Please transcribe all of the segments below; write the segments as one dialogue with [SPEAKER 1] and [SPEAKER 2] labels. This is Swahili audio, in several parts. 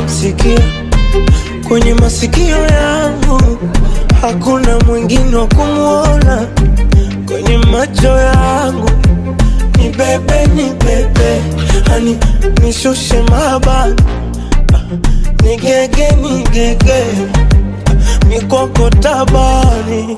[SPEAKER 1] kumsikia kwenye masikio yangu, hakuna mwingine wa kumwona kwenye macho yangu. Ni bebe, ni bebe, hani nishushe mabani, ni gege, ni gege, mikoko tabani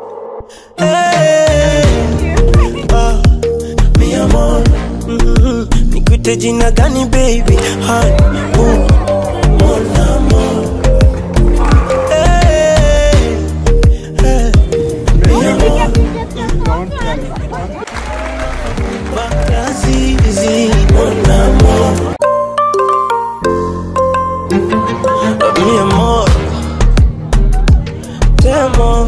[SPEAKER 1] hey, ah, mi amor mm, nikuite jina gani baby hani uh, mon amor hey, hey, mi amor Bakazizi, mon amor mi amor Temo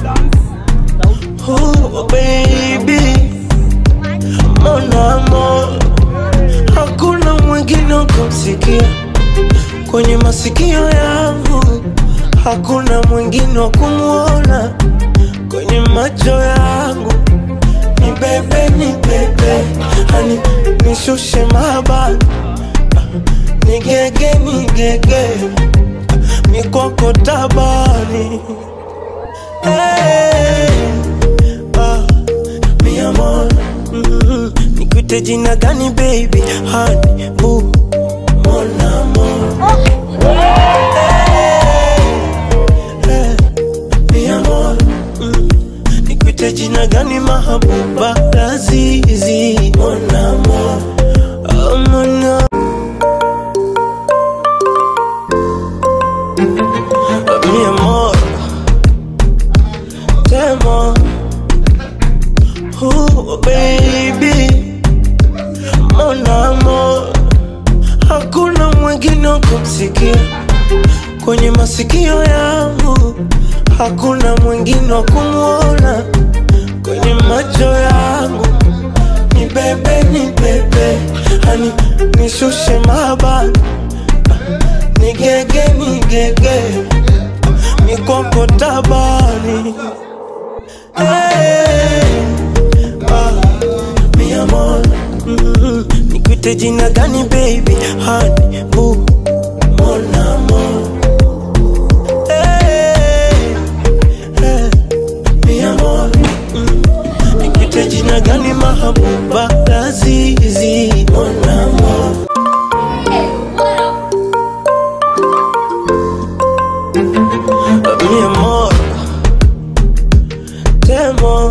[SPEAKER 1] Oh baby Mon amor Hakuna mwingine wa kumsikia kwenye masikio yangu, hakuna mwingine wa kumwona kwenye macho yangu. Ni bebe, ni bebe, hani nishushe mabani, ni gege, ni gege, mikoko tabani hey, ah, mi amor mm, nikuite jina gani baby hani bu mon amor hey, mi amor mm, nikuite jina gani mahabuba lazizi mon amor oh, mon amor mi amor Temo Oh baby Mon amor Hakuna mwingine wa kumsikia kwenye masikio yangu, hakuna mwingine wa kumwona kwenye macho yangu. Ni bebe, ni bebe, hani nishushe mabani, ni gege, ni gege, mikoko tabani hey, ah, mi amor mm, nikuite jina gani baby hani bu mon amor hey, hey, mi amor mm, nikuite jina gani mahabuba lazizi mon amor mi amor Temo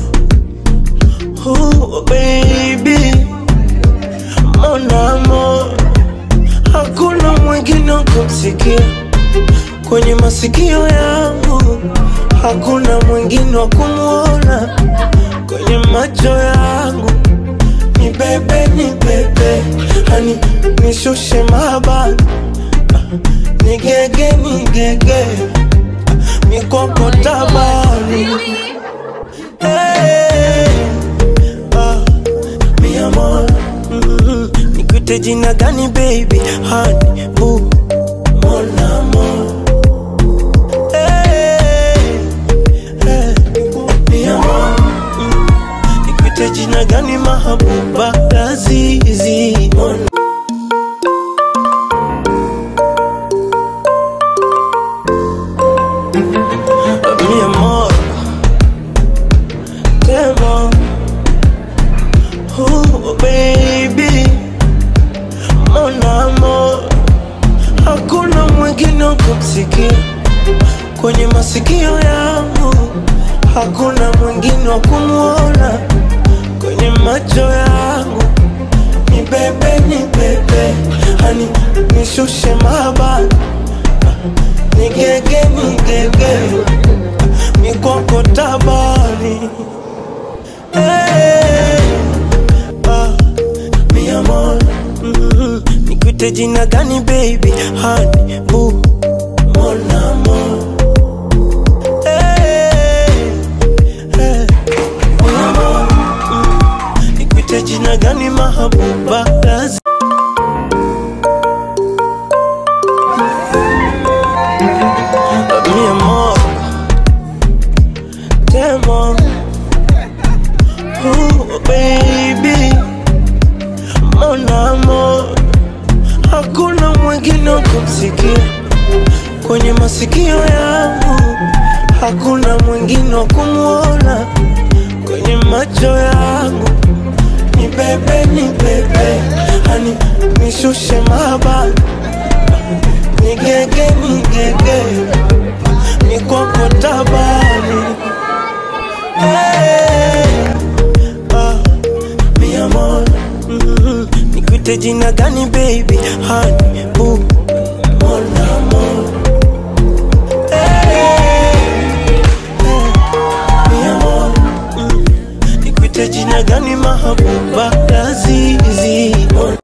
[SPEAKER 1] Oh baby Mon amor Hakuna mwingine wa kumsikia kwenye masikio yangu, hakuna mwingine wa kumwona kwenye macho yangu. Ni bebe, ni bebe, hani nishushe mabani, ni gege, ni gege, mikoko tabani Hey, ah, mi amor mm, nikuite jina gani baby hani bu mon amor Hey, hey, mi amor mm, nikuite jina gani mahabuba lazizi mon mi amor Temo Oh baby Mon amor Hakuna mwingine wa kumsikia kwenye masikio yangu, hakuna mwingine wa kumwona kwenye macho yangu. Ni bebe, ni bebe, hani nishushe mabani, ni gege, ni gege, mikoko tabani Hey, ah, mi amor mm, nikuite jina gani baby hani bu mon amor Hey, hey, mi amor mm, nikuite jina gani mahabuba lazi mi amor Temo Oh baby Mon amor Hakuna mwingine mwingine wa kumsikia kwenye masikio yangu, hakuna mwingine wa kumwona kwenye macho yangu. Ni bebe, ni bebe, hani nishushe mahaba, nigege, nigege, nikwako tabani hey, ah, mi amor, mm, nikuite jina gani baby, hani boo, mon amor mi amor, mm, nikuite jina gani mahabuba lazizi